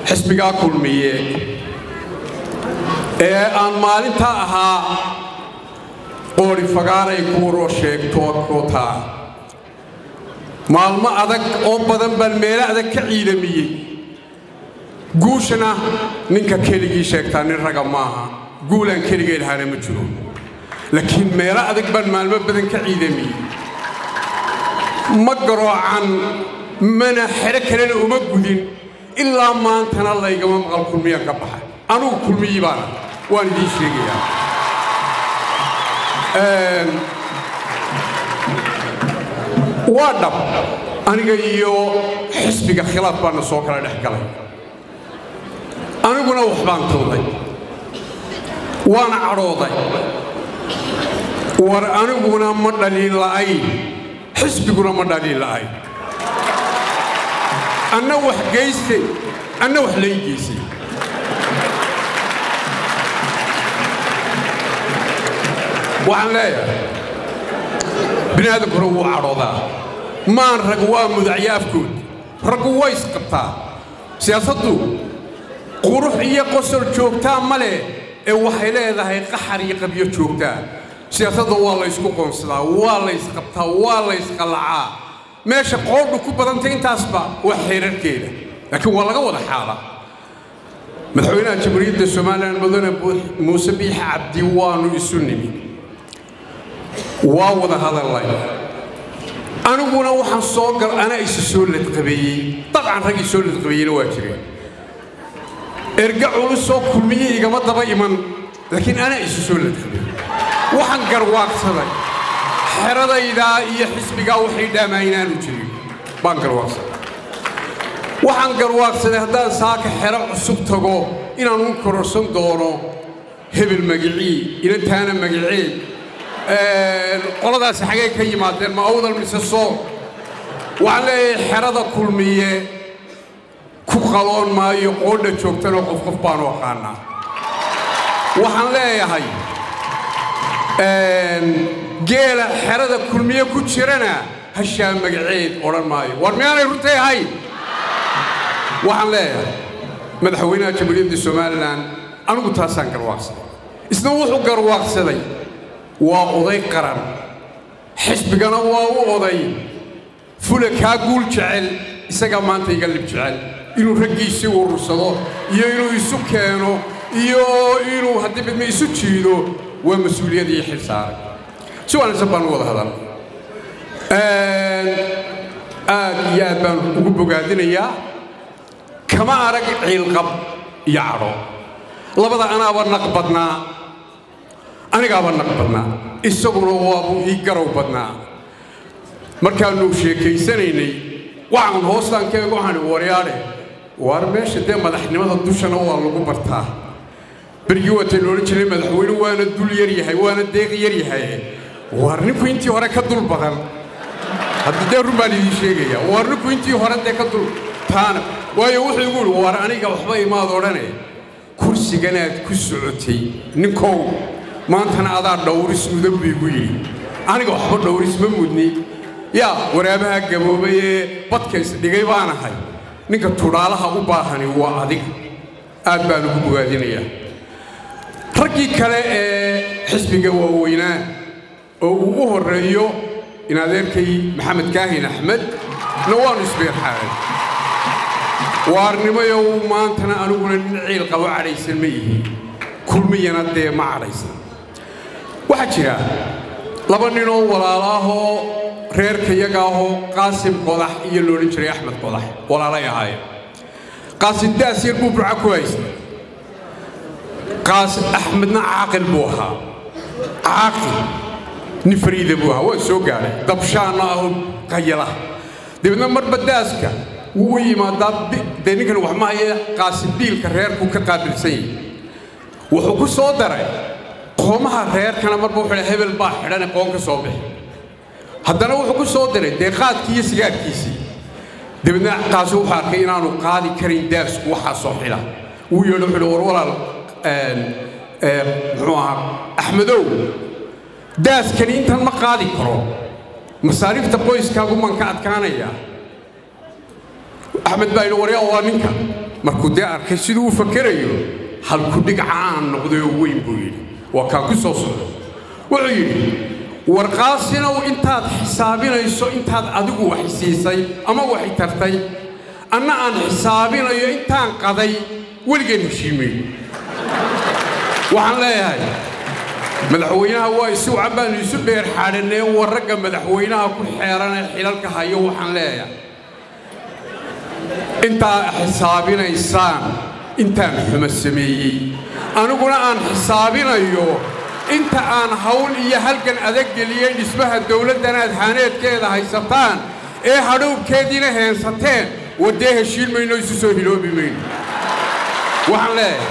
xisbigaa kulmiye ee aan maalintaa ahaa qoori fagaaray kuuroo sheegtoo kootaa maalmo adag oo badan baan meelo adag ka ciidamiyey guushana ninka keligii sheegtaa nin raga maaha guulaan keligay lahaana ma jiro laakiin meelo adag baan maalmo badan ka ciidamiyey ma garoocan mana xero kalena uma gudin ilaa maantana laygama maqal kulmiyaan ka baxa anugu kulmiyii baana waan idiin sheegayaa waa dhab aniga iyo xisbiga khilaaf baana soo kala dhex galay aniguna wax baan tuuday waana cadhooday war aniguna ma dhaliin la'ayn xisbiguna ma dhaliin la'ayn anna wax geystay anna wax lay geysay waxaan leeyahay bini aadankuna wuu cadhoodaa maan rag waa mudacyo afkood raggu way isqabtaa siyaasaddu qurux iyo qosol joogtaa ma leh ee waxay leedahay qaxar iyo qabyo joogtaa siyaasadda waa laysku qoonsadaa waa laysqabtaa waa laysqallacaa meesha qoodhu ku badantay intaasba waa xeerarkeeda laakiin waa laga wada xaala madaxweynaha jamhuuriyadda somalilan mudane muuse biix cabdi waanu isu nimi waa wada hadallay aniguna waxaan soo gal anaa isu soo ladqabeeyey dabcan raggii soo ladqabeeyeyna waa jireen erga culusoo kulmiye igama daba iman laakiin anaa isu soo ladqabeeyey waxaan garwaaqsaday xeradaydaa iyo xisbigaa waxay dhaamaa inaanu jirin baan garwaaqsaday waxaan garwaaqsaday haddaan saaka xero cusub tago inaan u kororsan doono hebel magicii inantaana magicee qoladaasi xagee ka yimaadeen ma awdal mise soo waxaan leeyahay xerada kulmiye ku qaloon maayo qoodha joogtanoo qof qof baanu aqaanaa waxaan leeyahay geela xerada kulmiye ku jirana hashaa magaceed odhan maayo war miyaanay runtay ahayn waxaan leeyahay madaxweynaha jamhuuriyadda somalilan anigu taasaan garwaaqsaday isna wuxuu garwaaqsaday waa oday qaran xisbigana waa u oday fula kaa guul jecel isagaa maanta iga lib jecel inuu raggiisii urursado iyo inuu isu keeno iyo inuu haddii midma isu jiido waa mas-uuliyad iyo xil saaray si wanaagsan baan u wada hadal aad iyo aad baan ugu bogaadinayaa kama arag ciilqab iyo cadho labada anaaba naq badnaa anigaaba naq badnaa isaguna waabuu ii garow badnaa markaannu sheekaysanaynay waxaan hoostaan ka ego waxaan waryaadhe waar meesha dee madaxnimada dushana waa lagu bartaa berigii waatay loodhan jiray madaxweyne waana dul yar yahay waana deeq yar yahay waar ninku intii hore ka dul badan haddii dee run baan idiin sheegaya waar ninku intii hore dee ka dul taana waayo wuxuu igu yidhi waar aniga waxba imaad odhane kursiganaad ku socotay ninkow maantana adaa dhowris mudan buu igu yidhi aniga waxba dhowris ma mudni yaa waraabaha gaboobay ee badka isdhigay baanahay ninka tudhaalaha u baahani waa adiga aad baan ugu bogaadinayaa raggii kale ee xisbiga waaweynaa oo uu u horreeyo in adeerkay maxamed kaahin axmed na waannu isbeerxaaray waarnimayow maantana aniguna nin ciil qabo cadhaysan ma yihiin kulmiyana dee ma cadhaysan waxaa jira laba ninoo walaalaahoo reerka yaga ahoo qaasim qodax iyo loodhan jiray axmed qodax walaalay ahaayeen qaasim daas yar buu burca ku haystay qaasim axmedna caaqil buu ahaa caaqil nin fariida buu ahaa waa soo gaadhay dabshaanna aho qayala dabeedna marba daaska wuu u yimaadaa dee ninkan wax ma haya qaasim biilka reerku ka qaabilsan yahay wuxuu ku soo daray qoomaha reerkana marba wuxuu dhahay hebel baa xidhane qoon ka soo bixi haddana wuxuu ku soo diray dee qaadkii iyo sigaarkiisii dabeedna qaasi wuxuu arkay inaanu qaadi karin daasku waxaa soo xidha wuu yeedho wuxuu war walaal muxuu ahaa axmedow daaskani intan ma qaadi karo masaariifta qoyskaagu maan ka adkaanayaa axmed baa yidhi waryaa waa ninka markuu dee arkay siduu u fakerayo halkudhig caan noqday oo weyn buu yidhi waa kaan ku soo socdo wuxuu yidhi warqaasinow intaad xisaabinayso intaad adigu wax siisay ama waxi tartay anna aan xisaabinayo intaan qaday weligeen heshiimay waxaan leeyahay madaxweynaha waa isu cabbaanu isu dheer xaadhanee war ragga madaxweynaha ku xeeranee xilalka hayo waxaan leeyahay intaa xisaabinaysaan intaan xumo sameeyey aniguna aan xisaabinayo inta aan hawl iyo halgan adag geliyey dhismaha dawladdanaad haaneedkeeda haysataan ee hadhowbkeediina heensateen waddee heshiin mayno isu soo hiloobi mayno waxaan leeyahay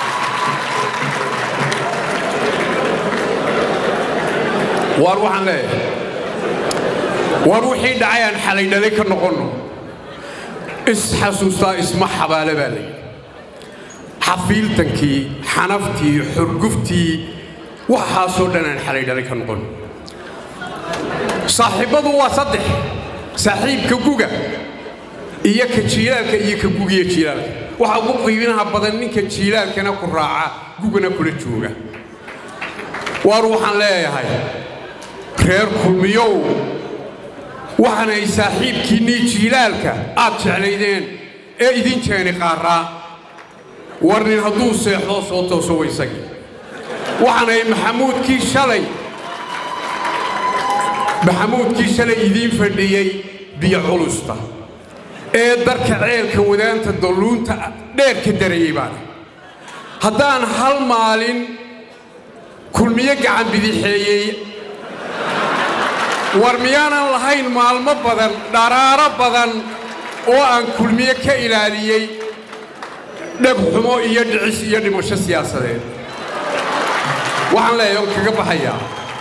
waar waxaan leeyahay waar wixii dhacay aan xalay dhalay ka noqonno isxasuustaa isma xabaale baa layidhi xafiiltankii xanaftii xurguftii waxaasoo dhan aan xalay dhalay ka noqonno saaxiibbadu waa saddex saaxiibka guga iyo ka jiilaalka iyo ka gugiyo jiilaalka waxaa ugu qiibinaha badan ninka jiilaalkana ku raaca gugana kula jooga waar waxaan leeyahay reer kulmiyow waxaanay saaxiibkiinnii jiilaalka aad jeclaydeen ee idin jeeni qaarraa war nin hadduu seexdoo soo tooso waysagii waxaanay maxamuudkii shalay maxamuudkii shalay idiin fadhiyey biyo culusta ee darka ceelka wadaanta dalluunta dheer ka darayey baana haddaan hal maalin kulmiyo gacan bidixeeyey war miyaanan lahayn maalmo badan dharaaro badan oo aan kulmiye ka ilaaliyey dhegxumo iyo dhicis iyo dhimasho siyaasadeed waxaan leeyahay on kaga baxayaa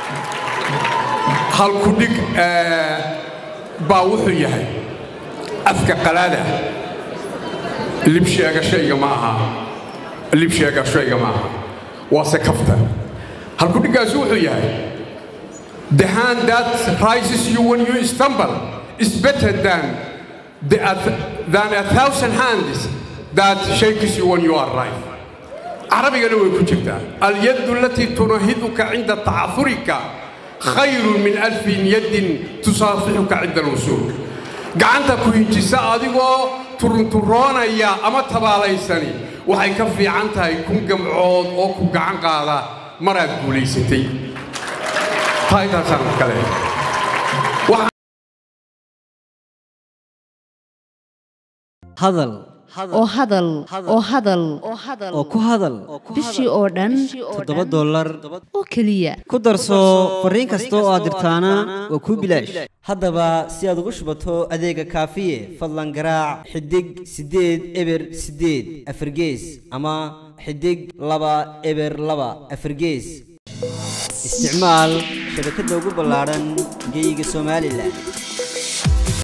halkudhig baa wuxuu yahay afka qalaada libsheegashayga ma aha libsheegashayga ma aha waase kafta halkudhiggaasi wuxuu yahay The hand that rises you when you stumble is better than, the, than a thousand hands that shakes you when you are right. عربية way ku jirtaa اليد التي تنهضك عند تعثرك خير من ألف يد تصافحك عند الوصول gacanta ku hinjisa adigoo turunturoonaya ama tabaalaysani waxay ka fiican tahay kun gamcood oo ku gacan qaada maraad guulaysatay hadal oo hadal oo hadal oo ku hadal bishii oo dhan toddoba dollar oo keliya ku darso fariin kasta oo aad dirtaana waa kuu bilaash haddaba si aad ugu shubato adeega kaafiye fadlan garaac xidig siddeed eber siddeed afargees ama xidig laba eber laba afargees isticmaal shabakadda ugu ballaadhan geyga somalilan